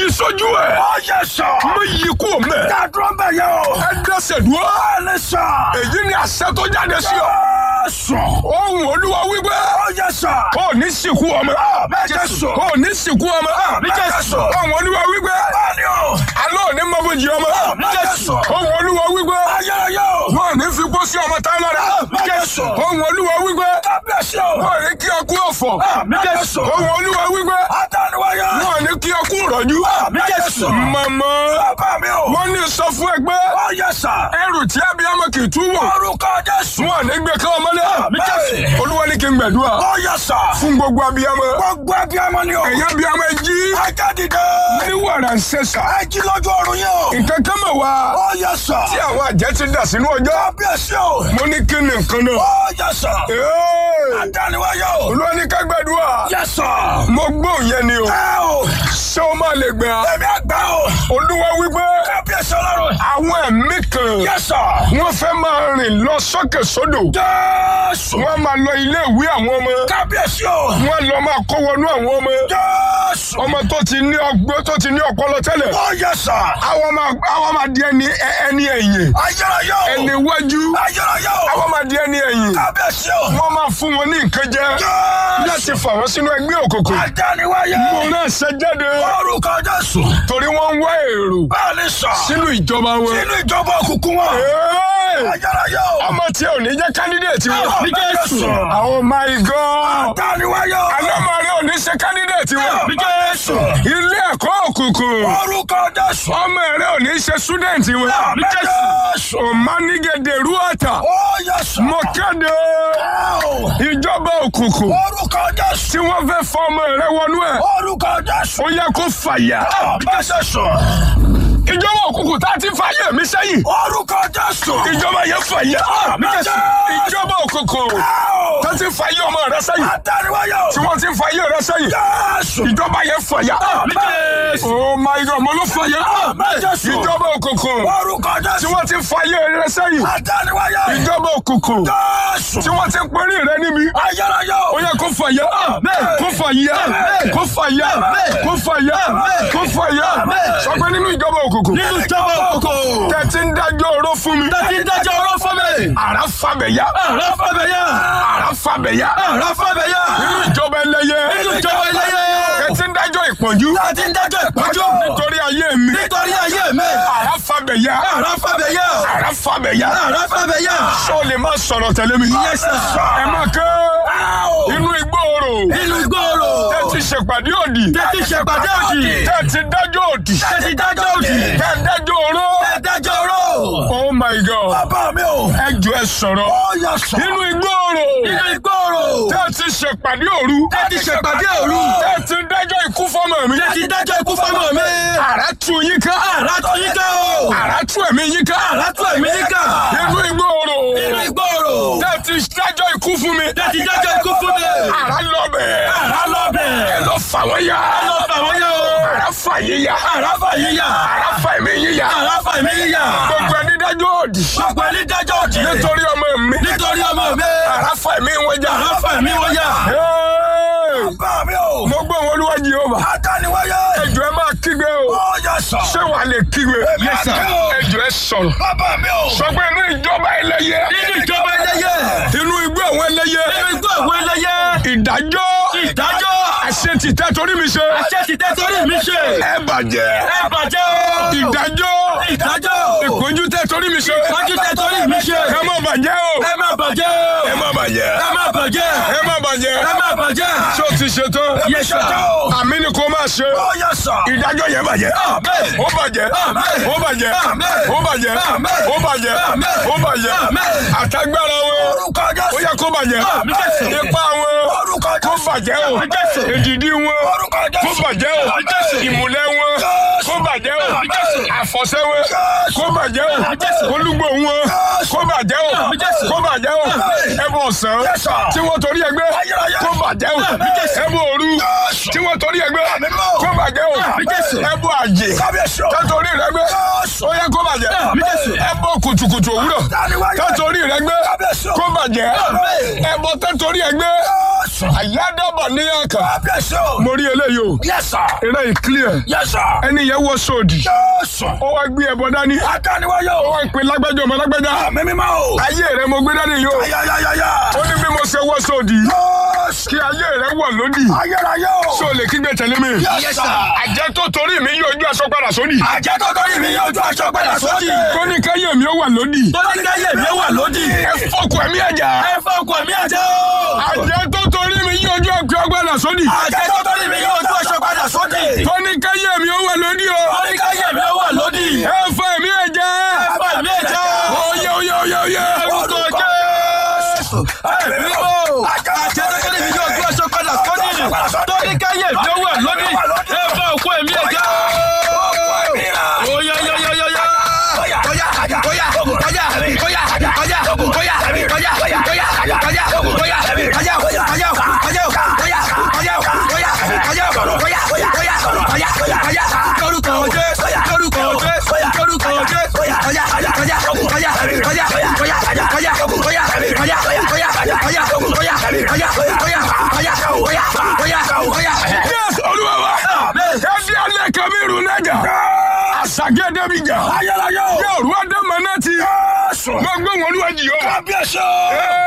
yí sójú ẹ̀. Ó yẹ sọ. mo yí kú mẹ́. Dádúró bẹ̀ yẹ o. ẹ dẹ́sẹ̀ dúró. Bẹ́ẹ̀ni sọ. èyí ni àṣẹ tó jáde sí ọ. Jésù. ohun olúwa wípé. Ó yẹ sọ. ó ní sìnkú ọmọ. Bẹ́ẹ̀ Jésù. ó ní sìnkú ọmọ. Àmín Jésù. ohun olúwa wípé. Bẹ́ẹ̀ni o. alọ́ ò ní mọ́bòjì ọmọ. Àmín Jésù. ohun olúwa wípé. Ayẹyẹ o. wọn ò ní fi kó sí ọmọ táwọn lára. Àmín Jésù. ohun olúwa wípé. Kábíyèsí o. wọn ò ní kí ọkú ọ̀fọ̀. Àmín Jésù. ohun olúwa wípé. Adániwáyé. wọn ò ní kí ọkú rọ̀jú. Àmín Jésù. màmá Bàbá mi o. wọ́n ní sọ fún ẹgbẹ́ Ó yẹ sọ. ẹrù tí abiyamọ kì í tú wọ̀. Orúkọ Jésù. wọn ò ní gbé ká ọmọlé. Àmín Jésù. olúwa ní kí n gbàdúrà Ó yẹ sọ. fún gbogbo abiyamọ. Gbogbo abiyamọ ni o. ẹ̀yin abiyamọ ẹ jí. Ajá dìde. ní wàrà ń ṣẹ̀ṣà. Ẹ jí lójú ọrùn yẹn o. nǹkan kan mọ̀ wá. Ó yẹ sọ. tí àwọn àjẹ́ ti dà sínú ọjọ́. Kábíyèsí o. mo ní kí ni nǹkan náà. Ó yẹ sọ. Ee! Adániwáyé o. olúwa ní ká gbàdúrà. Yẹ sọ. mo gbóhùn yẹn ni o. Ẹ o. ṣé o máa lè gbà. Ẹ̀mí àgbà o. olúwa wípé Kábíyèsí ọlọ́run. àwọn ẹ̀mí kan Yẹ sọ. wọ́n fẹ́ máa rìn lọ sókè sódò. Jésù. wọ́n máa lọ ilé ìwé àwọn ọmọ. Kábíyèsí o. wọ́n lọ máa kó wọnú àwọn ọmọ. Jésù. ọmọ tó ti ní ọgbọ́n tó ti ní ọpọlọ tẹ́lẹ̀. Ó yẹ sọ. àwọn máa àwọn máa di ẹni ẹni ẹ̀yìn. Ayérayé o. ẹni iwájú. Ayérayé o. àwọn máa di ẹni ẹ̀yìn. Kábíyèsí o. wọ́n máa fún wọn ní nǹkan jẹ. Jésù. láti fà wọ́n sínú ẹgbẹ́ òkùnkùn. Adániwáyé. mo náà ṣe jáde. Orúkọ Jésù. torí wọ́n ń wá èrò Bẹ́ẹ̀ni sọ. sínú ìjọba wọn. Sínú ìjọba òkùnkùn wọn. Ee! Ayérayé o. ọmọ tí ò ní jẹ́ kandidate wọn. Ní Jésù. oh my god. Adániwáyé o. alọ́mọdé ò ní ṣe kandidate wọn. Ní Jésù. ilé ẹ̀kọ́ òkùnkùn. Orúkọ Jésù. ọmọ rẹ ò ní ṣe student wọn. Ní Jésù. òmánigede ruata. Ó yẹ sọ. mo kéde Ó. ìjọba òkùnkùn Orúkọ Jésù. tí wọ́n fẹ́ fọ ọmọ rẹ wọnú ẹ̀. Orúkọ Jésù. ó yẹ kó fàyà. Bẹ́sẹ̀ sọ. ìjọba òkùnkùn tá a ti fàyè mi sẹ́yìn. Orúkọ Jésù. ìjọba yẹn fàyà. ìjọba òkùnkùn Ó. tá a ti fàyè ọmọ rẹ sẹ́yìn. Adániwáyé o. tí wọ́n ti fàyè rẹ sẹ́yìn. Jésù. ìjọba yẹn fàyà. oh my god mo ló fàyà. Jésù. ìjọba òkùnkùn Orúkọ tí Jésù. wọ́n ti fàyè rẹ sẹ́yìn. Adániwáyé. ìjọba òkùnkùn Jésù. tí wọ́n ti pẹ́rí rẹ níbi. Ayérayé o. ó yẹ kó fàyà. kó fàyà. kó fàyà. kó fàyà. kó fàyà. sọ pé nínú ìjọba òkùnkùn. Nínú ìjọba òkùnkùn. tẹ̀tí ń dájọ́ oró fún mi. Tẹ́tí dájọ́ ọ̀rọ̀ fún mi. àrá fàbẹ̀yà. Àrà fàbẹ̀yà. àrá fàbẹ̀yà. Àrà fàbẹ̀yà. nínú ìjọba ẹlẹ́yẹ. Nínú ìjọba ẹlẹ́yẹ. tẹ̀tí ń dájọ́ ìpọ́njú. Tẹ́tí dájọ́ ìpọ́njú. nítorí ayé mi. Nítorí ayé mi. àrá fàbẹ̀yà. Àrà fàbẹ̀yà. àrá fàbẹ̀yà. Àrà fàbẹ̀yà. sọ lè má sọ̀rọ̀ tẹ̀lé mi. Yes, sir. ẹ má ké. inú igbó oró. Nínú ìgboro. tẹ̀tí ṣèpàdé òdì. Tẹ́tí ṣèpàdé òdì. tẹ̀tí dájọ́ òdì. Tẹ́tí dájọ́ òdì. tẹ̀tí dájọ́ oró. Tẹ́tí dájọ́ ọ̀rọ̀. oh my god. Bàbá mi o. ẹ jọ ẹ sọ̀rọ̀. Ó yẹ sọ. inú igbó oró. Nínú ìgboro. tẹ̀tí ṣèpàdé òru. Tẹ́tí ṣèpàdé òru. tẹ̀tí dájọ́ ikú fọ́mọ mi. Tẹ́tí dájọ́ ikú fọ́mọ mi. àrá tú yín ká. Àrà tó yín ká o. àrá tú ẹ̀mí yín ká. Àrà tó ẹ̀mí yín ká. inú igbó oró. Nínú ìgboro. tẹ̀tí dájọ́ ikú fún mi. Tẹ́tí dájọ́ ikú fún mi. àrá lọ bẹ̀. Àrà lọ bẹ̀. ẹ lọ fà wọ́n yá. Lọ fà wọ́n yá o. àrá fà yín yá. Àrà fà yín yá. àrá fà ẹ̀mí yín yá. Àrà fà mí yá. gbogbo ẹni dájọ́ òdì. Gbogbo ẹni dájọ́ òdì. nítorí ọmọ mi. Nítorí ọmọ mi. àrá fà ẹ̀mí wọn já. Àrà fà mí wọ́n yá. Hey! Bàbá mi o. mo gbọ́ wọn olúwa Jèhófà. Adániwáyé. ẹjọ́ ẹ máa kígbe o. Ó yẹ sọ. ṣé wàá lè kígbe. Yes, sir. ẹjọ́ ẹ sọ̀rọ̀. Bàbá mi o. sọ pé inú ìjọba ẹlẹ́yẹ. Nínú ìjọba ẹlẹ́yẹ. inú igbó àwọn ẹlẹ́yẹ. Nínú igbó àwọn ẹlẹ́yẹ. ìdájọ́. Ìdájọ́. àṣetì tẹ́ torí mi ṣe. Àṣẹ ti tẹ́ torí mi ṣe. ẹ bàjẹ́. Ẹ bàjẹ́ o. ìdájọ́. Ìdájọ́. ìpọ́njú tẹ́ torí mi ṣe. Ìpọ́njú tẹ́ torí mi ṣe. ẹ má bàjẹ́ o. Ẹ má bàjẹ́ o. ẹ má bàjẹ́. Ẹ má bàjẹ́. ẹ má bàjẹ́. Ẹ má bàjẹ́. ṣé o ti ṣe tán. Yes, sir. àmì ni kò máa ṣe. Ó yẹ sọ. ìdájọ́ yẹn bàjẹ́. Amen. ó bàjẹ́. Amen. ó bàjẹ́. Amen. ó bàjẹ́. Amen. ó bàjẹ́. Amen. ó bàjẹ́. Amen. àtagbára wọn. Orúkọ ó Jésù. yẹ kó bàjẹ́. Amen. ipa wọn. Orúkọ kó Jésù. bàjẹ́ o. Amen. èdìdí wọn. Orúkọ Jésù. kó bàjẹ́ o. Amen. ìmùlẹ̀ wọn. Jésù. kó bàjẹ́ o. Amen. àfọ̀ṣẹ wọn. Jésù. kó bàjẹ́ o. Amen. olúgbò wọn. Jésù. kó bàjẹ́ o. Amen. kó bàjẹ́ o. Amen. ẹbọ ọ̀sán. Yes, sir. tí wọ́n torí ẹgbẹ́. Ayérayé. kó bàjẹ́ o. Amen. ẹbọ òru. Jésù. tí wọ́n torí ẹgbẹ́. Amen. kó bàjẹ́ o. Amen. ẹbọ àjè. Kábíyèsí o. tẹ́torí rẹ gbé. Jésù. ó yẹ kó bàjẹ́. Amen. ẹbọ kùtùkùtù òwúrọ̀. Adániwáyé. tẹ́torí rẹ gbé. Kábíyèsí o. kó bàjẹ́. Amen. ẹbọ tẹ́torí ẹ gbé. Jésù. Jésù. àyádọ́bọ̀ ní àkà Kábíyèsí o. mo rí eléyìí o Yes sir. eré yìí clear Yes sir. ẹni yẹn wọ sóòdì Jésù. ó wá gbé ẹbọ dání Adániwáyé ó o. wá pè lágbájá ọmọ lágbájá Àmì mímọ́ o. ayé rẹ mo gbé dání yìí o Ayayayaya. ó ní bí mo ṣe wọ sóòdì Jésù. kí ayé rẹ wọ̀ lódì Ayérayé o. ṣó lè kígbe tẹ̀lé mi Yes sir. àjẹ́ tó torí mi yóò ojú aṣọ padà sódì Àjẹ́ tó torí mi yóò ju aṣọ padà sódì. tó ní káyé mi ó wà lódì Tó ní káyé mi wà lódì. ẹ fọkù ẹ̀mí ẹ̀já Ẹ fọ́ ọkọ̀ mi àjẹ́ o. àjẹ́ tó torí mi yóò ojú aṣọ padà sódì Àjẹ́ tó torí mi yóò ju aṣọ padà sódì. tó ní káyé mi ó wà lódì o Tó ní káyé mi wà lódì. ẹ fọ ẹ̀mí ẹ̀já Ẹ fọ́ ẹ̀mí àjẹ́ o. oyè oyè oyè oyè Orúkọ Jésù. Ẹ̀mí mímọ́. Àjẹ́ tó torí mi yóò ju aṣọ padà sódì. Tó ní káyé mi wà lódì. Ẹ fọ́ ọkọ̀ ẹ̀mí àjẹ́ o. Oya ya ya ya ya. Yes, Olúwa wa. Ẹbí alẹ́ Kabiru Nẹ́jà. Àṣàgẹ́dẹ́ bí jà. Yóò rú Ádámọ̀ náà ti. Gbogbo wọn olúwa jì yóò. Kábíyèsí o!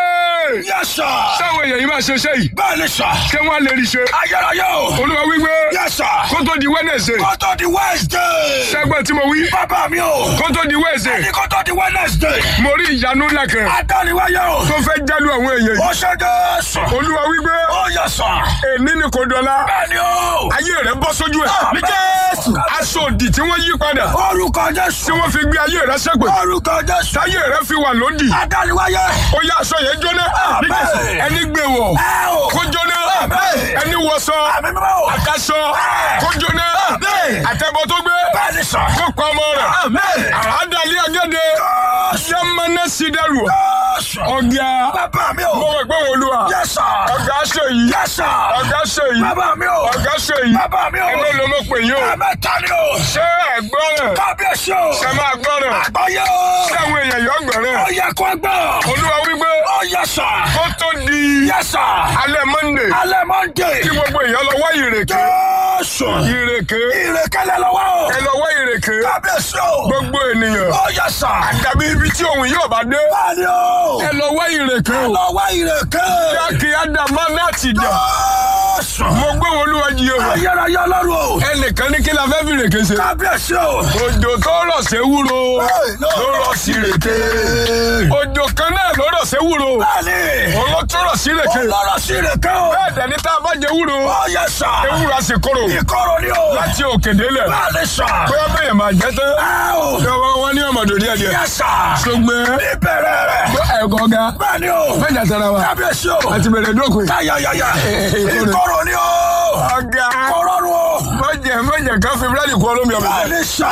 Ee, Yes, sir! Sáwọn èèyàn yìí máa ṣe iṣẹ́ yìí. Bẹ́ẹ̀ ni, sir! Ṣé wọ́n á lè rí ṣe? Ayérayé o! Olúwa wípé Yes, sir! kó tó di Wednesday. Kó tó di Wednesday! Ṣẹ́gbẹ́ tí mo wí. Bàbá mi o! Kó tó di Wednesday. Ní kó tó di Wednesday! Mo rí ìyanu ńlá kan Adániwáyé o! tó fẹ́ jálù àwọn èèyàn yìí. Ó ṣe Jésù! Olúwa wípé Ó yẹ sọ! èní ni kò dọ̀la. Bẹ́ẹ̀ ni o! Ayé rẹ̀ bọ́ sójú ẹ̀. Àmì Jésù! Aṣọ òdì tí wọ́n yí padà. Orúkọ Tí Jésù! wọ́n fi gbé ayé rẹ̀ ṣẹ́pẹ̀. Orúkọ Jésù! Táyé rẹ̀ fi wà lódì. Adániwáyé! Ó yá aṣọ yẹn jóná. Àmín. Ẹni gbé wọ̀. Ẹ o! Kó jóná. Àmín. Ẹni wọṣọ. Àmì mímọ́ o! Àkàṣọ. Kó jóná. Àmín. Àtẹ̀bọ̀ tó gbé. Bẹ́ẹ̀ ni, sir! Kó pa ọmọ rẹ̀. Àmín. Àràádàlí agéde. Jésù! Yẹ́mánná sí dẹ́rù. Jésù! Ọ̀gá. Bàbá mi o! Mo mọ̀ pé wọ́n olúwa. Yes, sir! Ọ̀gá ṣe yìí. Yes, sir! Ọ̀gá ṣe yìí. Bàbá mi o! Ọ̀gá ṣe yìí. Bàbá mi o! Ẹgbẹ́ ló mọ̀ pé yín o. Ẹ̀mẹ́ta ni o! Ṣé ẹ̀gbọ́n rẹ̀? Kábíyèsí o! Ṣé máa gbọ́ rẹ̀? Àgbáyé o! Ṣé àwọn èèyàn yọ̀ gbọ́ rẹ̀? Ó yẹ kó gbọ́! Olúwa wípé Ó yẹ sà! kó tó di Yẹ sà! alẹ́ Monday Alẹ́ Monday! kí gbogbo èèyàn lọ wá ìrèké. Jésù! Ìrèké. Ìrèkélé lọ́wọ́ o! Ẹ lọ wá ìrèké. Kábíyèsí o! Gbogbo ènìyàn. Ó yẹ sà! Àdàbí ibi tí òun yóò bá dé. Báyìí o! Ẹ lọ wá ìrèké. Lọ wá ìrèké! Jákè Ádámá láti jà. Jésù! Mo gbé wọn olúwa jí o. Ayérayé ọlọ́run o! Ẹnìkan ní kí la fẹ́ fi ìrèké ṣe. Kábíyèsí o! Òjò tó rọ̀ sí ewúro. ló rọ̀ sí ìrèké. Òjò kan náà ló rọ̀ sí ewúro. Bẹ́ẹ̀ni! Òun ló tún rọ̀ sí ìrèké. Ọlọ́rọ̀ sí ìrèké o! Bẹ́ẹ̀ dẹ̀ ní tá a bá jẹ ewúro. Ó yẹ sà! Ewúro a sì kóró. Ìkorò ni o! Láti òkè délẹ̀. Bẹ́ẹ̀ni sà! Bóyá bẹ́ẹ̀ máa jẹ́ tán. Ẹ o! Ìjọba wọn ní ọmọdé díẹ̀ díẹ̀. Yẹ sà! Ṣùgbọ́n Ìbẹ̀rẹ̀ rẹ̀! ẹ̀kọ́ ga. Bẹ́ẹ̀ni o! Mẹ́jà tara wa. Kábíyèsí o! Àti bẹ̀rẹ̀ dókun. Yáyáyáyá! ìkorò. Ìkorò ni o! Ọ̀gá. Kọ̀rọ̀rùn o! Mọ̀jẹ̀ mọ̀jẹ̀ kan fi búrẹ́dì kú olómi ọ̀bẹ. Bẹ́ẹ̀ni sà!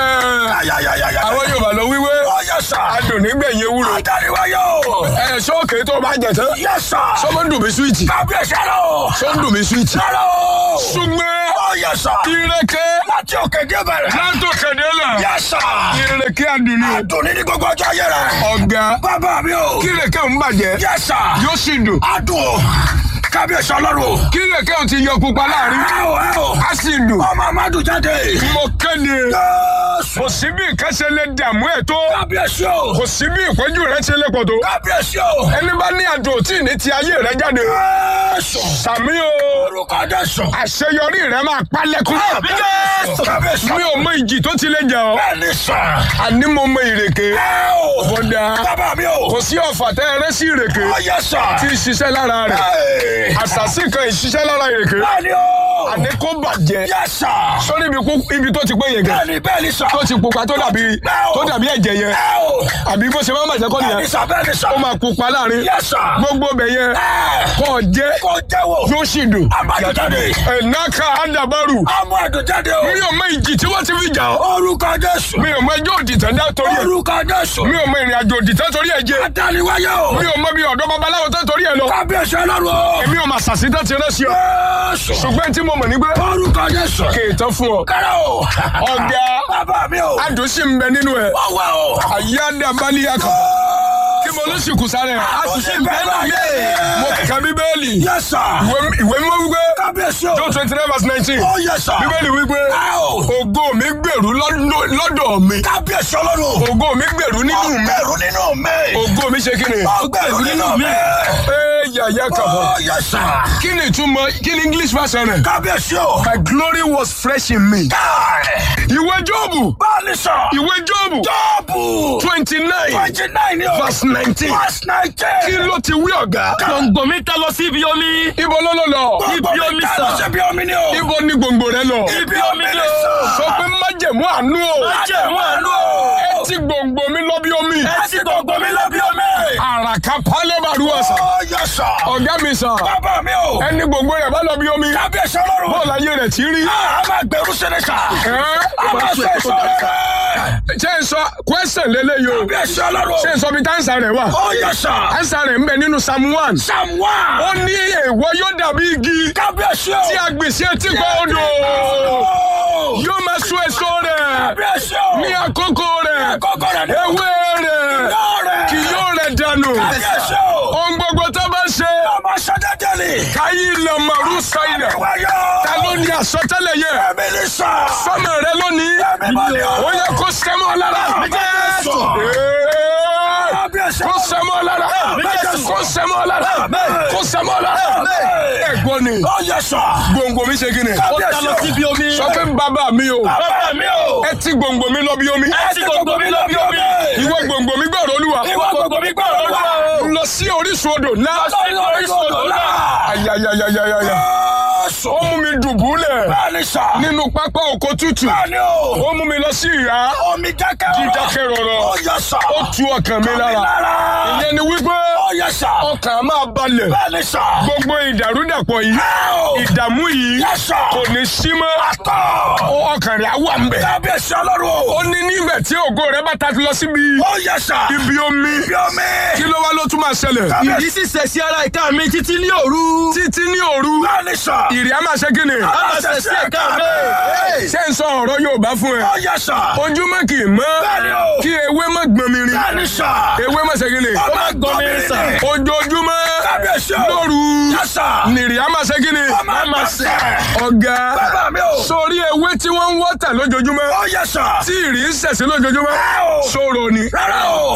Yáyáyáyá! Àwọn Yorùbá lọ wíwé. Ó yẹ sà! Adùn nígbẹ̀yìn ewúro. Àdániwáyé o! Ẹ sọ́ọ̀kì tó bá jẹ tán. Yẹ sà! Sọ́mọ́ ń dùn mí súwìtì. Kábíyèsí ẹ̀rọ o! Sọ́ ń dùn mí súwìtì. Ẹ̀rọ o! Ṣùgbọ́n Ó yẹ sà! ìrèké Láti òkè dé bẹ̀rẹ̀! látòkèdè là. Yẹ sà! Ìrèké adùn ni. Adùn ní ní gbogbo ọjọ́ ayé rẹ̀! Ọ̀gá. Bàbá mi o! Kí ìrèké ń bàjẹ́. Yẹ sà! Yóò sì dùn. Adùn o! Kábíyèsí ọlọ́run o! Kí ìrèké ò ti yọ pupa láàrin. Ẹ o ẹ o! Á sì dùn. Ọmọ Amadu jáde! Mo kéde. Jésù! Kò sí bí nǹkan ṣe lè dààmú ẹ̀ tó. Kábíyèsí o! Kò sí bí ìpọ́njú rẹ̀ ṣe lè pọ̀ tó. Kábíyèsí o! Ẹni bá ní àjò tí ní ti ayé rẹ̀ jáde. Jésù! Sàmí o. Orúkọ Jésù! Àṣeyọrí rẹ̀ máa pa lẹ́kún. Jésù! Kábíyèsí! Mi ò mọ ìjì tó ti lè jà ọ́. Bẹ́ẹ̀ni sà! Àní mo mọ ìrèké. Ẹ o! Bọ́dà. Bàbá mi o! Kò sí ọ̀fà tẹ́ ẹ rẹ́ sí ìrèké. Ó yẹ sà! Tí ń ṣiṣẹ́ lára rẹ̀. Ẹ! Àṣàsí kan ìṣiṣẹ́ lára ìrèké. Bẹ́ẹ̀ni o! Àní kó bàjẹ́. Yẹ sà! Sórí ibi kú- ibi tó ti pé yẹn gan. Bẹ́ẹ̀ni bẹ́ẹ̀ni sà! Tó ti pupa tó dàbí tó dàbí ẹ̀jẹ̀ yẹn. Ẹ o! Àbí bó ṣe máa ń bàjẹ́ kọ́ Bẹ́ẹ̀ni nìyẹn. sà bẹ́ẹ̀ni sà! Ó máa pupa láàrin. Yẹ sà! Gbogbo bẹ̀ yẹn. Ẹ! Kọ́ jẹ́. Kò jẹ́wọ́! Yóò sì dùn. Amadu jáde! Ẹ̀náka Ádàbárù. Amadu jáde o! Mi ò mọ ìjì tí wọ́n ti fi jà ọ́. Orúkọ Jésù! Mi ò mọ ẹjọ́ òdìtẹ̀ dá torí ẹ̀. Orúkọ Jésù! Mi ò mọ ìrìn àjò òdìtẹ̀ torí ẹ̀ jẹ́. Adániwáyé o! Mi ò mọ bí ọ̀dọ́ babaláwo tó torí ẹ̀ lọ. Kábíyèsí ọlọ́run o! Èmi ò mà sàṣì tó ti rẹ́ sí ọ. Jésù! Ṣùgbọ́n tí mo mọ̀ ní pé Orúkọ Jésù! kì í tán fún ọ. Kẹ́rẹ́ o! Ọ̀gá Bàbá mi o! adùn sì ń bẹ nínú ẹ̀. Wọ́n wá o! Àyáda Bálíyàkà. kí mo ló sì kù sáré. àṣìṣe ìbẹ́nu yé. mo kà bíbélì. Yes, sir. ìwé ìwé mímọ́ wípé. Kábíyèsí o. John twenty nine verse nineteen. Oh, yes, sir. bíbélì wípé. Ow. ògo mi gbèrú lọ́dọ̀ lọ́dọ̀ mi. Kábíyèsí ọlọ́run. ògo mi gbèrú nínú mi. Ọgbẹ̀rún nínú mi. ògo mi ṣe kí ni. Ọgbẹ̀rún nínú mi. ee yàyà kàbọ̀. Oh, yes, sir. kí ni ìtumọ̀ kí ni english version rẹ̀. Kábíyèsí o. my glory was fresh in me. Káì. ìwé jóòbù. Báàlì sọ. ìwé jóòbù. Jọ́ọ̀bù. twenty nine Twenty nine ni o. verse nineteen. Verse nineteen. kí ló ti wí ọ̀gá. gbòǹgbò mi ta lọ sí ibi omi. ibo ló lọ lọ. ibi omi sàn. Ṣé bí omi ni o? ibo ni gbòǹgbò rẹ lọ. Ibi omi ni o. sọ pé májẹ̀mú àánú o. Májẹ̀mú àánú o. ẹ ti gbòǹgbò mi lọ bí omi. Ẹ ti gbogbo mi lọ bí omi. àràkà pálẹ̀ bàrú ọ̀sán. Oh, yes, sir. ọ̀gá mi sàn. Bàbá mi o. ẹni gbòǹgbò rẹ̀ bá lọ bí omi. Kábíyèsí ọlọ́run. bọ́ọ̀lù ayé rẹ̀ ti rí. A máa gbẹ̀rú sẹ́lẹ̀ sà. A máa sọ èso rẹ̀. ṣé n sọ question lélẹ́yìí o. Kábíyèsí ọlọ́run. ṣé n sọ bí táǹsà rẹ̀ wà. Oh, yes, sir. táǹsà rẹ̀ ń bẹ nínú psalm one. Psalm one. ó ní èèwọ̀ yóò dàbí igi Kábíyèsí o. tí a gbìn sí etí kan odò. Oh. yóò máa so èso rẹ̀ Kábíyèsí o. ní àkókò rẹ̀. Kókó rẹ̀ ni. ewé rẹ̀ Lọ́rẹ̀. kì yóò rẹ̀ dànù. Kábíyèsí o. ohun gbogbo tó bá ṣe Ọmọ sọ́dẹ́dẹ́ ni. káyí ilẹ̀ màrú sáyidà. Wáyọ̀. ta ló ní àsọtẹ́lẹ̀ yẹ. Ẹ̀mí ni sọ. sọ́mọ rẹ lónìí. Ẹ̀mí mọ́ ni o. ó yẹ kó sẹ́mọ́ lára. Jésù. Ee, Kábíyèsí kó sẹ́mọ́ lára. Jésù. kó sẹ́mọ́ lára. Àmín. kó sẹ́mọ́ lára. Àmín. ẹ̀gbọ́n ni Oh, yes, sir. gbòǹgbò mi ṣe kí ni. ó ta lọ sí ibi omi. sọ pé bàbá mi o Bàbá mi o. ẹ ti gbòǹgbò mi lọ bí omi. Ẹ ti gbogbo mi lọ bí omi. ìwọ gbòǹgbò mi gbọ́dọ̀ olúwa. Ìwọ gbogbo mi gbọ́ ọ̀rọ̀ lọ sí orísun odò náà. Lọ sí orísun odò náà. ayayayayaya. Jésù. ó mú mi dùbúlẹ̀ Bẹ́ẹ̀ni sà. nínú pápá oko tútù. Bẹ́ẹ̀ni o. ó mú mi lọ sí ìhà Omi dákẹ́ rọrọ. dídákẹ́ rọrọ. Ó yẹ sà. ó tu ọkàn mi lára. lára. ìyẹn ni wípé Ó yẹ sà. ọkàn á máa balẹ̀. Bẹ́ẹ̀ni sà. gbogbo ìdàrúdàpọ̀ yìí Ẹ́ẹ̀. ìdààmú yìí Yẹ sà. kò ní sí mọ́. Àtọ̀. Ó- ọkàn rẹ̀ á wà ń bẹ̀. Kábíyèsí ọlọ́run o. ó ní nígbà tí ògo rẹ̀ bá ta lọ síbi Ó yẹ sà. ibi omi Ibi omi. kí ló wá ló tún máa ṣẹlẹ̀. ìdí sì ṣẹ̀ sí ara ìka mi títí ní òru. títí ní òru Bẹ́ẹ̀ni sà. ìrì á máa ṣe kí ni. á máa ṣẹ̀ sí ẹ̀ka mi. ṣé ń sọ ọ̀rọ̀ Yorùbá fún ẹ. Ó yẹ sà. ojúmọ́ kì í mọ́ Bẹ́ẹ̀ni o. kí ewé má gbọ́n mi rin. Bẹ́ẹ̀ni sà. ewé má ṣe kí ni. Ọmọ gbọ́ mi sà. ni. ojoojúmọ́ Kábíyèsí o. lóru Yẹ sà. nìrì á máa ṣe kí ni. Ọmọ máa sẹ̀. ọ̀gá Bàbá mi o. sórí ewé tí wọ́n ń wọ́tà lójoojúmọ́ Ó yẹ sà. tí ìrì ń ṣẹ̀sí lójoojúmọ́ Ẹ́ẹ̀ o. sóró ni Rárá o.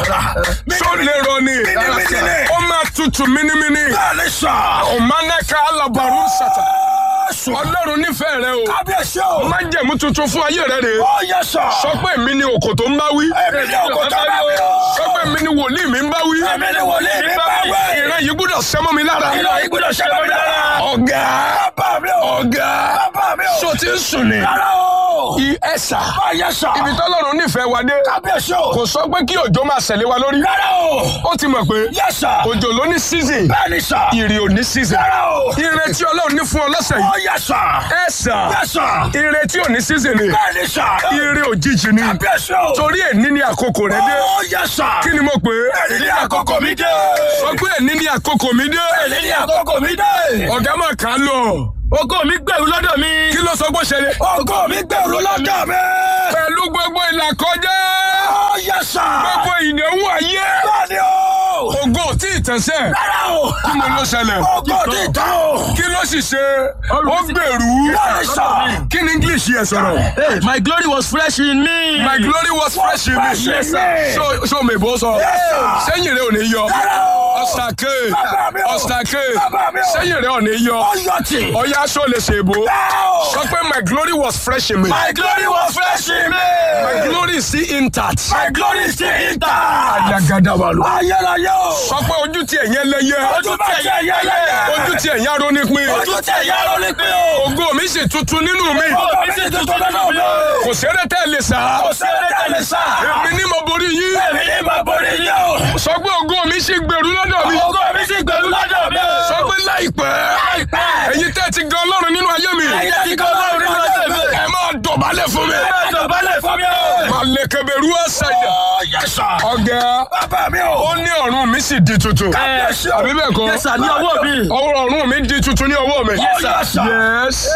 sólérò ni Mímímí ni. ó máa tutù mínímíní Bẹ́ẹ̀ni sà. ọ̀mánẹ́ka alábàárù sàtà Jésù. ọlọ́run nífẹ̀ẹ́ rẹ o Kábíyèsí o. májẹ̀mú tuntun fún ayé rẹ rè Ó yẹ sà. sọ pé èmi ni òkò tó ń bá wí Èmi ni òkò tó ń bá wí o. sọ pé èmi ni wòlíì mi ń bá wí Èmi ni wòlíì mi ń bá wí. ìran yìí gbúdọ̀ sẹ́mọ́ mi lára Ìlọ ìgbọ́dọ̀ ṣẹlẹ̀ mi lára. ọ̀gá Bàbá mi o. ọ̀gá Bàbá mi o. so ti ń sùn ni Rárá o. I- ẹ̀sà Ó yẹ sà. ibi tọ́lọ́run nífẹ̀ẹ́ wa dé Kábíyèsí o. kò sọ pé kí òjò máa ṣẹlẹ̀ wa lórí Rárá o. ó ti mọ̀ pé Yẹ sà. òjò ló ní season Bẹ́ẹ̀ni sà. ìrì ò ní season Rárá o. ire tí ọlọ́run ní fún ọ lọ́sẹ̀ Ó yìí yẹ sà. ẹ̀sà Yẹ sà. ire tí ò ní season ni Bẹ́ẹ̀ni sà. ire òjijì ni Kábíyèsí o. torí èní ni àkókò rẹ dé Ó yẹ sà. kí ni mo pè é Èyí ni àkókò mi dé. sọ pé èní ni àkókò mi dé Èyí ni àkókò mi dé. ọ̀gá máa kà á lọ ògo mi gbèrú lọ́dọ̀ mi. kí ló sọ pé ó ṣẹlẹ̀ Ògo mi gbèrú lọ́dọ̀ mi. pẹ̀lú gbogbo ìlàkọjá Ó yẹ sà. gbogbo ìdánwò ayé Bẹ́ẹ̀ni o. ògo tí ì tẹ̀sẹ̀ Rárá o. kí mo ló ṣẹlẹ̀ Ògo ti tán o. kí ló sì ṣe ó gbèrú Bẹ́ẹ̀ni sà. kí ni English yẹ sọ̀rọ̀ Hey, my glory was fresh in me. my glory was fresh in me Yes, sir. so so mèbó sọ Yes, sir. sẹ́yìn rẹ̀ ò ní yọ Rárá o. ọ̀sàkè Bàbá mi o. ọ̀sàkè Bàbá mi o. sẹ́yìn rẹ̀ ò ní yọ Ọyọ̀tì. ọ̀yá aṣọ lè ṣe èbó sọ pé my glory was fresh in me My glory was fresh in me. my glory is still intact My glory is still intact. àdàgàdàbàlù Ayérayé o. sọ pé ojú tí ẹ̀yẹ lẹ́yẹ Ojú tí ẹ̀yẹ lẹ́yẹ. ojú tí ẹ̀yẹ arónípin Ojú tí ẹ̀yẹ ló ní pé o. ògo mi sì tuntun nínú mi Ògo mi sì tuntun nínú mi. kò sẹ́rẹ́ tẹ́ lè sá Kò sí ẹni tẹ̀lé sá. èmi ní mo borí yín Èmi ní ma borí yín o. sọ pé ògo mi sì gbèrú lọ́dọ̀ mi Ògo mi sì gbèrú lọ́dọ̀ mi o. sọ pé láìpẹ́ Láìpẹ́. ẹ̀yin tẹ́ ti gan ọlọ́run nínú ayé mi Ẹ̀yin tí kò lọ́rùn nínú ọjọ́ mi. ẹ máa dọ̀bálẹ̀ fún mi Ẹ máa dọ̀bálẹ̀ fún mi o. máa lè kẹbẹ̀rú ẹ̀sẹ̀ ìdá Ó yẹ sà. ọ̀gá Bàbá mi o. ó ní ọ̀run mi sì di tuntun Kábíyèsí o. àbí bẹ́ẹ̀ kọ́ Yes, sir, ní ọwọ́ mi. ọwọ́ ọ̀run mi di tuntun ní ọwọ́ mi Yes, sir. yes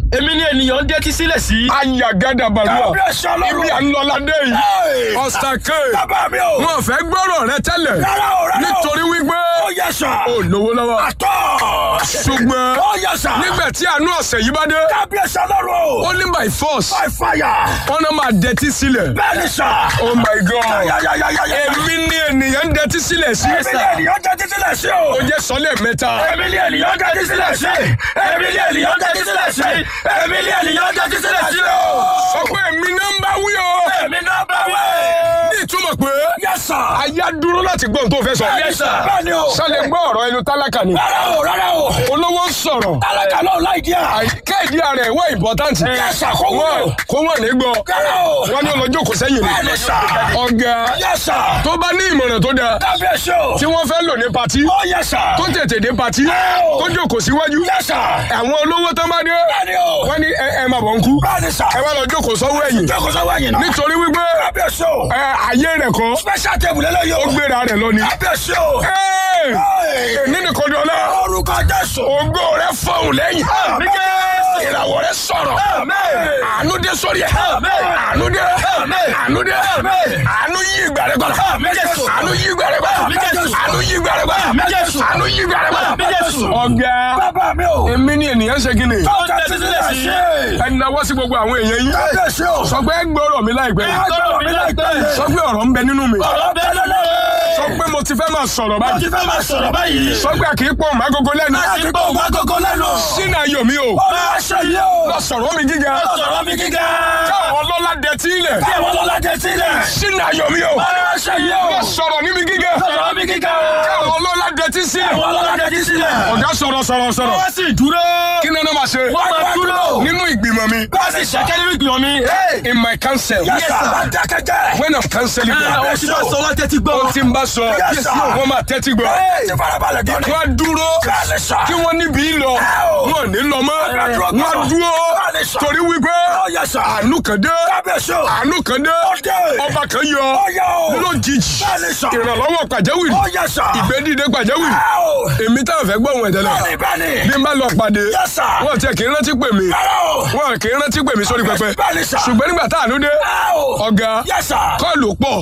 èmi ni ènìyàn ń dẹ́tí sílẹ̀ sí. ayagada balùwà Kábíyèsí Ọlọ́run. ibi ànlọ́ládé yìí Hey. ọ̀sàkè Bàbá mi o. wọn fẹ́ gbọ́rọ̀ rẹ tẹ́lẹ̀ Rárá o, rárá o. nítorí wípé Ó yẹ sà. ó lówó lọ́wọ́ Àtọ̀. ṣùgbọ́n Ó yẹ sà. nígbà tí àánú ọ̀sẹ̀ yìí bá dé Kábíyèsí Ọlọ́run. ó ní by force By fire. wọn náà máa dẹtí sílẹ̀ Bẹ́ẹ̀ni sà. oh my god Yáyáyáyáyá. èmi ní ènìyàn ń dẹtí sílẹ̀ sí Èmi ni ènìyàn jẹ́ títí lẹ̀ sí o. ó jẹ́ sọ́lẹ̀ mẹ́ta Èmi ni ènìyàn jẹ́ títí lẹ̀ sí. Èmi ni ènìyàn jẹ́ títí lẹ̀ sí. Èmi ni ènìyàn jẹ́ títí lẹ̀ sí o. sọ pé èmi náà ń bá wí o Èmi náà bá wẹ̀. ní ìtumọ̀ pé Yes sir. ayé á dúró láti gbọ́ ohun tó fẹ́ sọ Yes sir. Bẹ́ẹ̀ni o. sálẹ̀ gbọ́ ọ̀rọ̀ ẹnu tálákà ni Rárá o, rárá o. olówó ń sọ̀rọ̀ Alága náà láì díà. kéèdì ara ẹ̀ wọ́n important Yes sir, kó wúlò. kó wọ́n ní gbọ́ Rárá o. wọ́n ní ọlọ́jọ́ kò sẹ́yìn ni Bẹ́ẹ̀ni sà. ọ̀gá Yes sir. tó bá ní ìmọ̀ràn tó dáa Kábíyèsí o. tí wọ́n fẹ́ lò ní patí Ó yẹ sà. tó tètè dé patí Ẹ́ o. tó jókòó síwájú Yes sir. àwọn olówó tó bá dé Bẹ́ẹ̀ni o. wọ́n ní ẹ ẹ máa bọ̀ ń kú Bẹ́ẹ̀ni sà. ẹ wá lọ jókòó sọ́wọ́ ẹ̀yìn Jókòó sọ́wọ́ ẹ̀yìn náà. nítorí wípé Kábíyèsí o. ẹ ayé rẹ̀ kọ́ Special table lélẹ́yìí o. ó gbéra rẹ̀ lọ ni. Kábíyèsí o. Ẹ́, èmi nìkan dọ́lá Orúkọ Jésù. ògo rẹ̀ fọ̀hún lẹ́yìn Àmín Jésù. ìràwọ̀ rẹ̀ sọ̀rọ̀ Àmín. àánú dé sórí ẹ̀ Àmín. àánú dé Àmín. àánú dé Àmín. àánú yí ìgbà rẹ̀ gbọ́dọ̀ Àmín Jésù. àánú yí ìgbà rẹ̀ gbọ́dọ̀ Àmín Jésù. àánú yí ìgbà rẹ̀ gbọ́dọ̀ Àmín Jésù. àánú yí ìgbà rẹ̀ gbọ́dọ̀ Àmín Jésù. ọ̀gá Bàbá mi o. èmi ni ènìyàn ṣe kí ni Tó tẹ́tí sílẹ̀ sí. ẹ náwó sí gbogbo àwọn èèyàn yín Kábíyèsí o. sọ pé ẹ gbọ́rọ̀ mi láìpẹ́ Agbára mi láìpẹ́ yìí. sọ pé ọ̀rọ̀ ń bẹ nínú mi Ọ̀rọ̀ bẹ́ẹ̀ lọ́lọ́. sọ pé mo ti fẹ́ máa sọ̀rọ̀ Mo báyìí ti fẹ́ máa sọ̀rọ̀ báyìí. sọ pé kì í pọ̀ mọ́ agogo lẹ́nu Láti gbọ́ òun agogo lẹ́nu. sínú ayọ̀ mi o Ọ̀rọ̀ aṣọ yìí o. lọ sọ̀rọ̀ mi gíga Sọ̀rọ̀ mi gíga. káwọn ọlọ́lá dẹ tí ilẹ̀ Bí àwọn ọlọ́lá jẹ sílẹ̀. sínú ayọ̀ mi o Ọ̀rọ̀ aṣọ yìí o. lọ sọ̀rọ̀ ní mi gíga Sọ̀rọ̀ mi gíga. káwọn ọlọ́lá dẹ tí sílẹ̀ Àwọn ọlọ́lá jẹ sílẹ̀. ọ̀gá sọ̀rọ̀ sọ̀rọ̀ sọ̀rọ̀ wọ́n sì dúró. kí ni wọ́n máa ṣe Wọ́n máa dúró. nínú ìgbìmọ̀ mi Wọ́n sì ṣẹ́kẹ́ nínú ìgbìmọ̀ mi. in my council Yes sir. Wọ́n dákẹ́jẹ́. when I'm cancelling ẹ them àwọn tí wọ́n sọ wọ́n tẹ́tí gbọ́. ó ti ń bá sọ Yes, sir. wọ́n máa tẹ́tí gbọ́ Ti farabalẹ̀ gan ni. wọ́n á dúró Bẹ́ẹ̀ni sà. kí wọ́n níbi lọ Ow. wọ́n ò ní lọ mọ́ Wọ́n á dúró wọ́n á gan. dúró Bẹ́ẹ̀ni sà. torí wípé Ó yẹ sà. àánú kan dé Kábíyèsí o. àánú kan dé Ó dé. ọba kan yọ Ó yọ o. lójijì Bẹ́ẹ̀ni sà. ìrànlọ́wọ́ pàjáwìrì Ó yẹ sà. ìgbédìde pàjáwìrì Áò. èmi táwọn fẹ́ gbọ́ ohun ẹ̀tẹ́lẹ̀ Bẹ́ẹ̀ni bẹ́ẹ̀ni. bí n bá lọ pàdé Yes, sir. wọn tiẹ̀ kì í rántí pè mí Rárá o. wọn kì í rántí pè mí sórí pẹpẹ Bẹ́ẹ̀ni sà. ṣùgbọ́n nígbà tá àánú dé Áò. ọ̀gá Yes sir. kọ́ọ̀lù pọ̀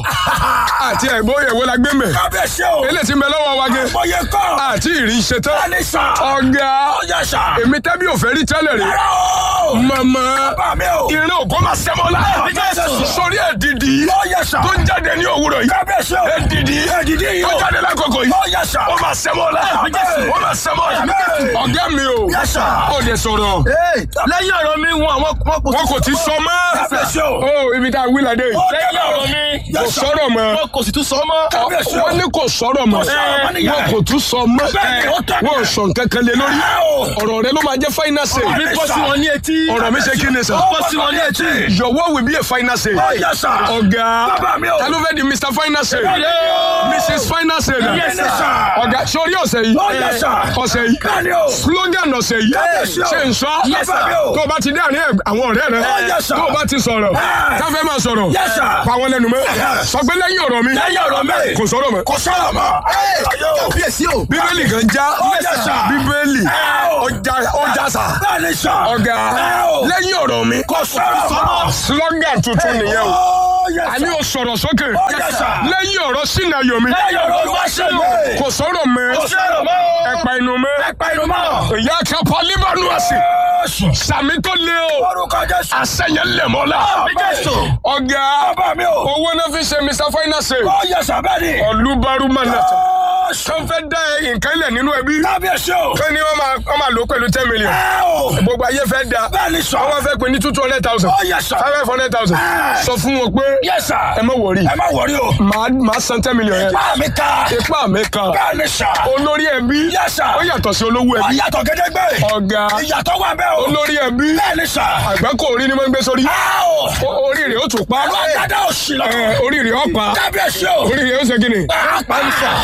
àti ẹ̀gbọ́n ìyẹ̀wò la gbé mẹ́ Kábíyèsí o. eléyìí ti ń bẹ lọ́wọ́ wa gé Mọ̀yẹ kọ́. àti ìrìn ṣe tán Bẹ́ẹ̀ni sà. ọ̀gá Ó yẹ sà. èmi tẹ́bí ò fẹ́ rí tẹ́lẹ̀ rí Rárá o. màmá Bàbá mi o. ìrìn ògo máa sẹ́mọ́ la Jésù. sórí ẹ̀dìdì Ó yẹ sà. tó ń jáde ní òwúrọ̀ yìí Kábíyèsí o. ẹ̀dìdì Ẹ̀dìdì yìí tó o. jáde lákòókò yìí Ó yẹ sà. ó máa sẹ́mọ́ la Jésù. ó máa sẹ́mọ́ la Àmín. ọ̀gá mi o Yes, sir. ó lè sọ̀rọ̀ lẹ́yìn ọ̀rọ̀ mi wọn àwọn wọn kò wọn kò ti sọ mọ́ Kábíyèsí o. ó ibi tá a wí ládé yìí lẹ́yìn ọ̀rọ̀ mi kò Yes, sir. sọ̀rọ̀ mọ́ wọn kò sì tún sọ mọ́. Kábíyèsí o. wọ́n ní kò sọ̀rọ̀ mọ́ sọ̀rọ̀ mọ́ nìyẹn. wọn kò tún sọ mọ́ Bẹ́ẹ̀ni, ó tọ́ wọn ò sọ nǹkan kan lé lórí Áò. ọ̀rọ̀ rẹ ló máa jẹ́ final say mi bọ́ sí wọn ní etí. ọ̀rọ̀ mi ṣe kí ni sọ bọ́ sí wọn ní etí. your word will be a final say Ó yẹ sà. ọ̀gá Bàbá mi o. ta ló fẹ́ di mr final say o. mrs final say na Yes, sir. ọ̀gá sórí ọ̀sẹ̀ yìí Ó yẹ sà. ọ̀sẹ̀ yìí Bẹ́ẹ̀ni o. slogan ọ̀sẹ̀ yìí Kábíyèsí o. ṣe ń sọ Yes, sir. tó o bá ti dé àárín àwọn ọ̀rẹ́ rẹ Yes, sir. tó o bá ti sọ̀rọ̀ Ah. káfẹ́ máa sọ̀rọ̀ Yes, sir. pa wọn lẹ́nu mọ́ sọ pé lẹ́yìn ọ̀rọ̀ mi Lẹ́yìn ọ̀rọ̀ mi. kò sọ̀rọ̀ mọ́ Kò sọ̀rọ̀ mọ́. Ayọ̀. kábíyèsí o. bíbélì kan já Yes, sir. bíbélì Áò. ọjà ọjà sà Bẹ́ẹ̀ni sà. ọ̀gá Áò. lẹ́yìn ọ̀rọ̀ mi Kò sọ̀rọ̀ mọ́. slogan tuntun nìyẹn o Ó yẹ àní sà. o sọ̀rọ̀ sókè Yes, sir. lẹ́yìn ọ̀rọ̀ sínú ayọ̀ mi Lẹ́yìn ọ̀rọ̀ Olúwa ṣe mí. kò sọ̀rọ̀ mọ́ Kò sọ̀rọ̀ mọ́. ẹ̀pà inú mọ́ Ẹ̀pà inú mọ́. ìyá kápá líbánu àsì Jésù. sàmì tó lé o Orúkọ Jésù. àṣẹyẹ lẹ̀mọ́lá Jésù. ọ̀gá Bàbá mi o. owó náà fi ṣe mr finance Ó yẹ sà bẹ́ẹ̀ ni. ọ̀lúbarú manata Jésù. tó ń fẹ́ dá nǹkan ilẹ̀ nínú ẹbí Kábíyèsí o. tó ní wọ́n máa wọ́n máa lò ó pẹ̀lú ten million Áò. gbogbo ayé fẹ́ da Bẹ́ẹ̀ni sà. wọ́n fẹ́ pè ní two hundred thousand Ó yẹ sà. five hundred thousand Ah. sọ fún wọn pé Yes, sir. ẹ má wọrí Ẹ má wọrí o. màá màá san ten million yẹn Máa mi ká. ipá mi kan Bẹ́ẹ̀ni sà. olórí ẹbí Yes, sir. ó yàtọ̀ sí olówó ẹbí Ìyàtọ̀ gédégbé. ọ̀gá Ìyàtọ̀ wà bẹ́ẹ̀ o. olórí ẹbí Bẹ́ẹ̀ni sà. àgbákò orí ni wọ́n ń gbé sórí Áò. O- orí rẹ̀ ó tún pa Àwọn àgàdá òsì lọ. ẹ, orí rẹ̀ ó pa Kábíyèsí o. orí rẹ̀ ó ṣe kí ni Pàápàá ní sà. tẹ́ ẹ bá wo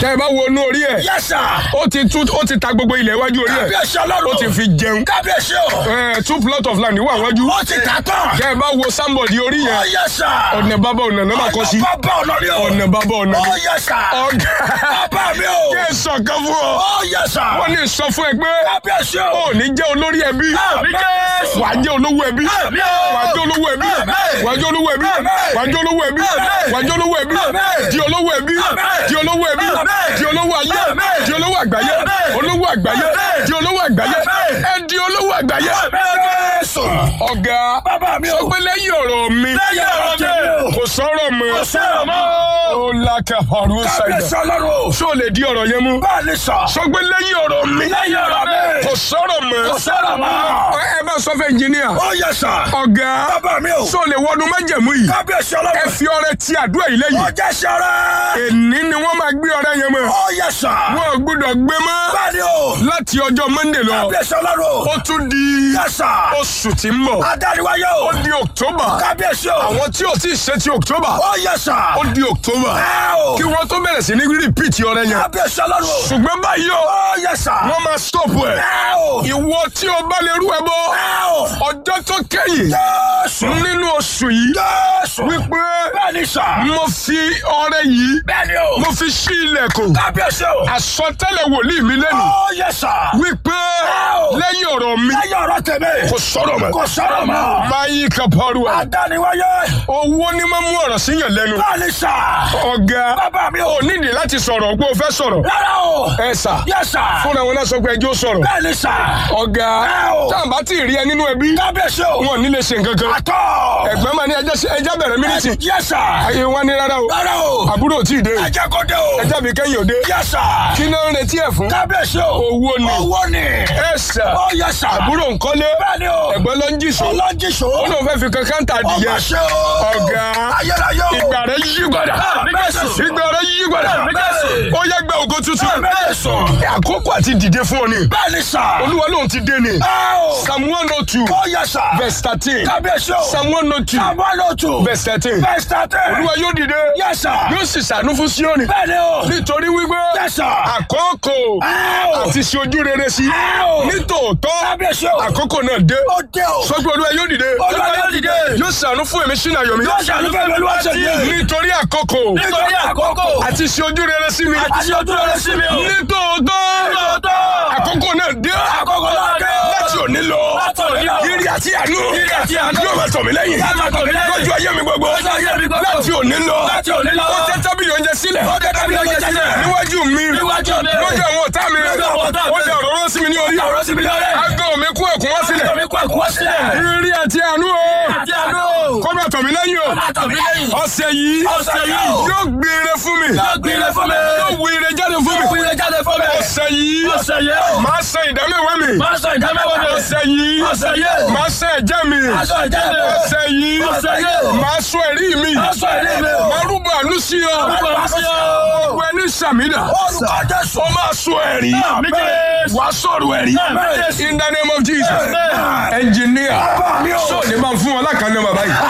wọnú orí ẹ̀ Yes, sir. ó ti tú ó ti ta gbogbo ilẹ̀ iwájú orí ẹ̀ Kábíyèsí ọlọ́run. ó ti fi jẹun Kábíyèsí o. ẹ̀ two plot of land wà wájú Ó ti tà tán. kẹ́ ẹ bá wo sámbọ̀dì orí Ó yẹn yẹ sà. ọ̀nà bàbá ọ̀nà náà máa kọ́ sí Ọ̀nà bàbá ọ̀nà ni o. ọ̀nà bàbá ọ̀nà Ó ni yẹ sà. ọ̀gá Bàbá mi o. kẹ́ ẹ sọ kan fún ọ Ó yẹ sà. wọ́n ní sọ fún ẹ pé Kábíyèsí o. ó ní jẹ́ olórí ẹbí Àmín Jésù. wàá jẹ́ olówó ẹbí Àmín o. wàá jẹ́ olówó ẹbí Àmín. wàá jẹ́ olówó ẹbí Àmín. wàá jẹ́ olówó ẹbí Àmín. wàá jẹ́ olówó ẹbí Àmín. di olówó ẹbí Àmín. di olówó ẹbí Àmín. di olówó ayé Àmín. di olówó àgbáyé Àmín. olówó àgbáyé Àmín. di olówó àgbáyé Àmín. ẹ di olówó àgbáyé Jésù. ọ̀gá Bàbá mi o. sọ pé lẹ́yìn ọ̀rọ̀ mi Lẹ́yìn ọ̀rọ̀ mi. kò sọ̀rọ̀ mọ́ Kò sọ̀rọ̀ mọ́. ó lákà pàrọ̀ Kábíyèsí ṣàìdá ọlọ́run o. ṣó lè di ọ̀rọ̀ yẹn mú Bẹ́ẹ̀ ni sà. sọ pé lẹ́yìn ọ̀rọ̀ mi Lẹ́yìn ọ̀rọ̀ mi. kò sọ̀rọ̀ mọ́ Kò sọ̀rọ̀ mọ́. ẹ bá sọ fún ẹnjìníà Ó yẹ sà. ọ̀gá Bàbá mi o. sọ lè wọnú májẹ̀mú yìí Kábíyèsí ẹ ọlọ́run. fi ọrẹ ti àdúrà yìí lẹ́yìn Ó jẹ́ sọ̀rọ̀. èní ni wọ́n máa gbé ọrẹ yẹn mọ́ Ó yẹ sà. wọn ò gbúdọ̀ gbé mọ́ Bẹ́ẹ̀ ni o. láti ọjọ́ Monday lọ Kábíyèsí ọlọ́run o. ó tún di Yẹ sà. oṣù tí ń bọ̀ Adániwáyé o. ó di October Kábíyèsí o. àwọn tí ò tí ì ṣe ti October Ó yẹ sà. ó di October Ẹ o. kí wọ́n tó bẹ̀rẹ̀ sí ní repeat ọrẹ yẹn Kábíyèsí ọlọ́run o. ṣùgbọ́n báyìí o Ó yẹ sà. wọ́n máa stop ẹ̀ Ẹ o. ìwọ tí o bá lè rú ẹ bọ́ Ẹ o. ọjọ́ tó kẹ́yìn Jésù. nínú oṣù yìí Jésù. wípé Bẹ́ẹ̀ ni sà. mo fi ọrẹ yìí Bẹ́ẹ̀ ni o. mo fi ṣí ilẹ̀kùn Kábíyèsí o. àsọtẹ́lẹ̀ wòlíì mi lẹ́nu Ó yẹ sà. wípé Wow. lẹ́yìn ọ̀rọ̀ mi Lẹ́yìn ọ̀rọ̀ tèmi. kò sọ̀rọ̀ mọ́ Kò sọ̀rọ̀ mọ́. máa yí kaparu ẹ̀ Adániwáyé. owó ní máa mú ọ̀rọ̀ síyàn lẹ́nu Bẹ́ẹ̀ ni sà. ọ̀gá Bàbá mi o. ò nídìí láti sọ̀rọ̀ pé o fẹ́ sọ̀rọ̀ Rárá o. ẹ sà Yẹ sà. fúnra wọn náà sọ pé ẹjọ́ sọ̀rọ̀ Bẹ́ẹ̀ ni sà. ọ̀gá Wow. táwọn bá ti rí ẹ nínú ẹbí Kábíyèsí o. wọn ò ní lè ṣe nǹkan kan Àtọ̀. ẹ̀gbọ́n máa ní ẹjọ́ ṣe- ẹjọ́ bẹ̀rẹ̀ mínísì Yẹ sà. ayé wa ní rárá o Rárá o. àbúrò ò tí ì dé Ẹjẹ́ kó dé o. ẹjọ́ mi kẹ́yìn òde Yẹ sà. kí náà ń retí ẹ̀ fún Kábíyèsí o. owó ni Owó ni. ẹ sà Ó yẹ sà. àbúrò ńkọ́lé Bẹ́ẹ̀ ni o. ẹ̀gbọ́n ló ń jìṣó Ọlọ́jìṣó. ó lóun fẹ́ fi kankan tà adìyẹ Ọmọ ṣe o. ọ̀gá Ayérayé o. ìgbà rẹ̀ yí padà Jésù. ìgbà rẹ̀ yí padà Jésù. ó yẹ gbẹ ògo tuntun Jésù. àkókò àti dìde fún ọ ni Bẹ́ẹ̀ ni sà. olúwa lóun ti dé ni Ẹ o. psalm one oh two Ó yẹ sà. verse thirteen Kábíyèsí o. psalm one oh two Àbọ̀lọ́tù. verse thirteen Verse thirteen. olúwa yóò dìde Yes, sir. yóò sì ṣàánú fún Síónì Bẹ́ẹ̀ ni o. nítorí wípé Yes, sir. àkókò Ẹ o. àti ṣe ojú rere sí Ẹ o. nítòótọ́ Kábíyèsí o. àkókò náà dé Ó dé o. sọ pé olúwa yóò dìde Olúwa yóò dìde. yóò ṣàánú fún èmi sínú ayọ̀ mi Yóò ṣàánú fún mi olúwa ṣe dé. nítorí àkókò Nítorí àkókò. àti ṣe ojú rere sí mi Àti ṣe ojú rere sí mi o. nítòótọ́ Lóòótọ́. àkókò náà dé Àkókò náà dé o. láti òní lọ Láti òní lọ. ìrì àti àánú Ìrì àti àánú. yóò máa tọ̀ mí lẹ́yìn Yóò máa tọ̀ mí lẹ́yìn. lójú ayé mi gbogbo Lójú ayé mi gbogbo. láti òní lọ Láti òní lọ. ó tẹ́ tábìlì oúnjẹ sílẹ̀ Ó tẹ́ tábìlì oúnjẹ sílẹ̀. níwájú mi Níwájú mi. lójú àwọn ọ̀tá mi Lójú àwọn ọ̀tá mi. ó dẹ òróró sí mi ní orí Ó dẹ òróró sí mi ní orí. aago mi kún ẹ̀kún wá sílẹ̀ Àtọ̀ mi kú ẹ̀kú wá sílẹ̀. ìrì àti àánú o Àti àánú o. kó máa tọ̀ mí lẹ́yìn o Máa tọ̀ mí lẹ́yìn. ọ̀sẹ̀ yìí Ọ̀sẹ̀ yìí. yóò gbére fún mi Yóò gbére fún mi. yóò wú ire jáde fún mi Fún ilé jáde fún mi. ọ̀sẹ̀ yìí Ọ̀sẹ̀ yìí o. máa san ìdámẹ́wàá mi Máa sọ ìdámẹ́wàá mi. ọ̀sẹ̀ yìí Ọ̀sẹ̀ yìí. máa san ẹ̀jẹ̀ mi Máa sọ ìjẹ́ mi. ọ̀sẹ̀ yìí Ọ̀sẹ̀ yìí. máa sọ ẹ̀rí mi Máa sọ ìrí mi o. máa rúbọ àánú sí ọ Máa bá sí o. gbogbo ẹni sàmìdà Orúkọ Jésù. ó máa sọ ẹ̀rí Àmín Jésù. wàá sọ̀rọ̀ ẹ̀rí Àmín Jésù. in the name of Jesus Amen. engineer mi o. sọ̀ni máa fún wọn lákàánú bàbá yìí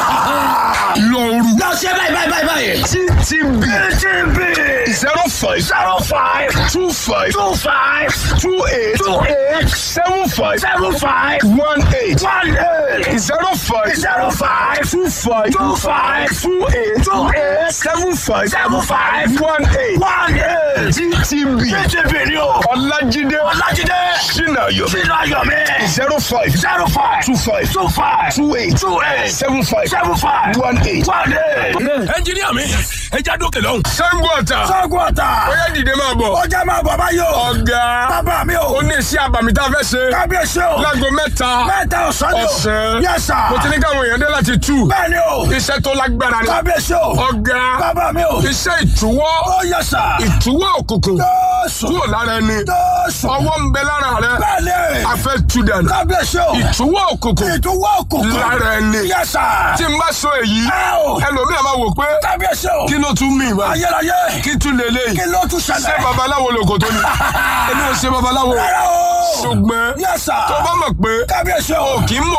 lọ́ọ̀rù Lọ ṣe báyìí báyìí báyìí báyìí. ttb TTB zero five zero five two five two five two eight two eight seven five seven five one eight one eight zero five zero five two five two five two eight two eight seven five seven five one eight one eight. ttb TTB ni o. ọlájídé Ọlájídé sinayo sínú ayọ̀ mi. zero five zero five two five two five two eight two eight seven five seven five one eight. one eight. ẹnjiníà mi ẹ já dókè lọ́hùn. sango ọ̀tà Sọ́gun ọ̀tà. ó yẹ dìde máa bọ̀ Ó jẹ́ máa bọ̀ báyìí o. ọ̀gá Bàbá mi o. ó ní iṣẹ́ àbàmì tá a fẹ́ ṣe Kábíyèsí o. láago mẹ́ta Mẹ́ta ọ̀sán ni o. ọ̀sán Yes sir. mo ti ní káwọn èèyàn dé láti tú Bẹ́ẹ̀ ni o. iṣẹ́ tó lágbára ni Kábíyèsí o. ọ̀gá Bàbá mi o. iṣẹ́ ìtúwọ́ Ó yẹ sà. ìtúwọ́ òkùnkùn Jésù. kúrò lára ẹni Jésù. ọwọ́ ń bẹ lára rẹ Bẹ́ẹ̀ ni. a fẹ́ tú dànù Kábíyèsí o. ìtúwọ́ òkùnkùn Ìtúwọ́ òkùnkùn. lára ẹni Yes sir. tí n bá sọ èyí Ẹ o. ẹlòmíràn máa wò pé Kábíyèsí o. kí ló tún mí ìwà Ayérayé. kí tún lélẹ́yìí Kí ló tún ṣé ṣẹlẹ̀? babaláwo lòkò tó ni èmi ò ṣe babaláwo Rárá o. ṣùgbọ́n Yes sir. tó bá mọ̀ pé Kábíyèsí o. kì í mọ̀ gì nílé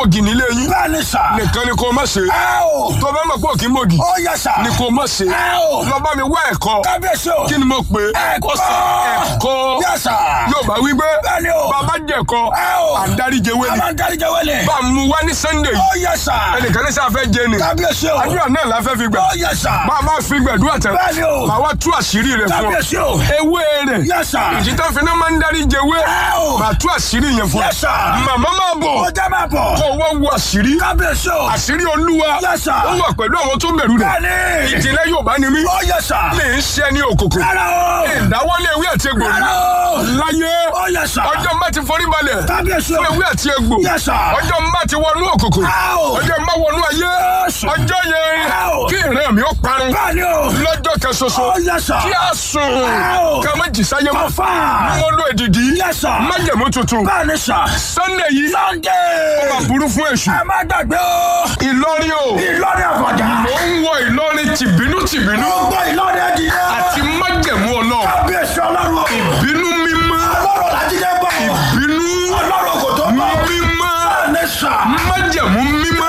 ilé yín Bẹ́ẹ̀ ni sà. nìkan ni kò má ṣe Ẹ o. tó bá mọ̀ pé òkè mọ̀gì Ó yẹ sà. ni kò má ṣe Ẹ o. lọ bá mi wá ẹ̀kọ́ Kábíyèsí o. kí ni mo pè é Ẹ̀kọ́. ẹ̀kọ́ Yẹ sà. yóò bá wí pé Bẹ́ẹ̀ ni o. bàbá jẹ̀kọ́ Ẹ o. àdáríjẹwé A ni máa ń dárí jẹ́ wẹ́lẹ̀. bá a mú wá ní sunday Ó yẹ sà. ẹnìkan ní sáfẹ́ jẹ ni Kábíyèsí o. àdúrà náà la fẹ́ fi gbà Ó yẹ sà. bá a bá fi gbàdúrà tẹ Bẹ́ẹ̀ ni o. màá wá tú àṣírí rẹ fún ọ Kábíyèsí o. ewé rẹ Yẹ sà. ìjìtá fi náà máa ń dárí jẹwé Ẹ o. màá tú àṣírí yẹn fún ọ Yes, sir. màmá máa bọ̀ Ó jẹ́ máa bọ̀. kó wọ́n wo àṣírí Kábíyèsí o. àṣírí olúwa Yes, sir. ó wà pẹ̀lú àwọn tó bẹ̀rù rẹ̀ Bẹ́ẹ̀ni. ìjìnlẹ̀ Yorùbá ni mí Ó yẹ sà. lè ń ṣe ní òkòkò Rárá o. ìdáwọ́lé ewé àti egbò rí Rárá o. láyé Ó yẹ sà. ọjọ́ mbá ti forí balẹ̀ Kábíyèsí o. fún ewé àti egbò Yes, sir. ọjọ́ mbá ti wọnú òkòkò Áò. ọjọ́ mbá wọnú ayé Yes. ọjọ́ yẹn Áò. kí ìran mi ó parun Bẹ́ẹ̀ni o. lọ́jọ́ kan ṣoṣo Ó yẹ sà. kí a sùn Áò. ká má jì sáyé mọ́ Ọ̀fà. mo lo èdìdí Yes, sir. májẹ̀mú tuntun Bẹ́ẹ̀ni sà. Sunday yìí Sunday. ó máa burú fún èṣù Ẹ má gbàgbé o. Ìlọrin o Ìlọrin àfọ̀jà. mo ń wọ Ìlọrin tìbínú tìbínú Gbogbo Ìlọrin ẹ̀dìyẹ. àti májẹ̀mú Ọlọ́run Kábíyèsí ọlọ́run o. bínú mímọ́ Ọlọ́run làjídé bọ̀. bínú Ọlọ́run kò tó bọ̀. mímọ́ Bẹ́ẹ̀ni sà. májẹ̀mú mímọ́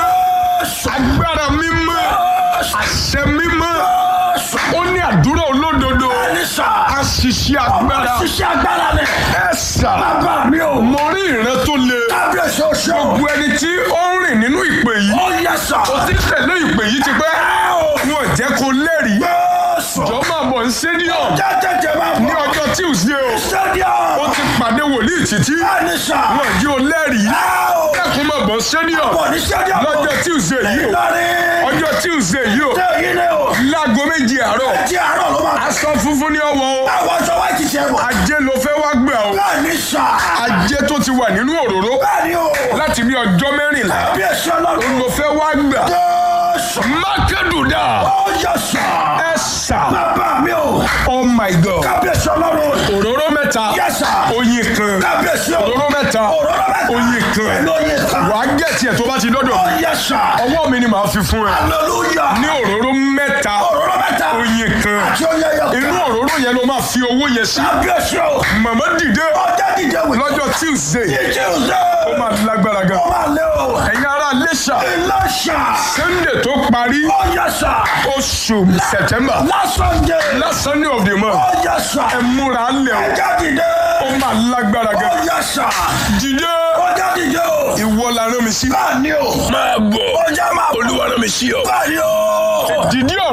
agbára mímọ́ àṣẹ mímọ́ ó ní àdúrà olódodo Bẹ́ẹ̀ni sà. àṣìṣe agbára Ṣiṣẹ́ agbára ni. ẹ̀sà Bàbá mi o. mo rí ìran tó le Kábíyèsí o ṣe o. gbogbo ẹni tí ó ń rìn nínú ìpè yìí Ó yẹ sà. ó ti tẹ̀lé ìpè yìí ti pẹ́ Ẹ o. wọn ò jẹ́ kó lẹ́rìí Jésù. jọ máa bọ̀ ní stadium Jẹ́jẹ́jẹ́ máa ní bọ̀. ọjọ́ Tuesday o ó Stadium. ti pàdé wòlíì títí Bẹ́ẹ̀ni sà. wọn jí o lẹ́rìí Ẹ o. kẹ́kùn máa bọ̀ stadium Bọ̀ ní stadium. lọ́jọ́ Tuesday yìí o Ìlọrin. ọjọ́ Tuesday yìí o Ṣé èyí ni o? láago méjì àárọ̀ Tí àárọ̀ ló máa. aṣọ funfun ní ọwọ́ o Àwọn aṣọ wa ti ṣe bọ̀. ajé ló fẹ́ wá gbà o Bẹ́ẹ̀ni sà. ajé tó ti wà nínú òróró Bẹ́ẹ̀ni o. láti bí ọjọ́ mẹ́rìnlá Kábíyèsí ọlọ́run. ló fẹ́ wá gbà Jésù. mákàdùdà Ó yẹ sà. ẹ sà Bàbá mi o. oh my god Kábíyèsí ọlọ́run. òróró mẹ́ta Yes, sir. oyin kan Kábíyèsí o. òróró mẹ́ta Òróró mẹ́ta. oyin kan Pẹ̀lú oyin kan. wàá gẹ̀ẹ́tì ẹ̀ tó bá ti dọ́dọ̀ Ó mi yẹ sà. ọwọ́ mi ni màá fi fún ẹ Hallelujah. ní òróró mẹ́ta Òróró mẹ́ta. oyin kan Àti oyin ẹyọ kan. inú òróró yẹn ló máa fi owó yẹn sí Kábíyèsí o. màmá dìde Ọjọ́ dìde wò. lọ́jọ́ tuesday Tuesday. ó máa lágbára gan Ó máa lé o. ẹ̀yin ará Iléṣà Ìlọ́ṣà. sunday tó parí Ó yẹ sà. oṣù september Last Sunday. last sunday of the month Ó yẹ sà. ẹ múra lẹ̀ o Ọjọ́ dìde. ó máa lágbára Ó gan yẹ sà. dìde Ọjọ́ dìde o. ìwọ la rán mi sí Báà ní o. máa bọ̀ Ọjọ́ máa bọ̀. olúwa rán mi sí ọ. Báà ní o. dìde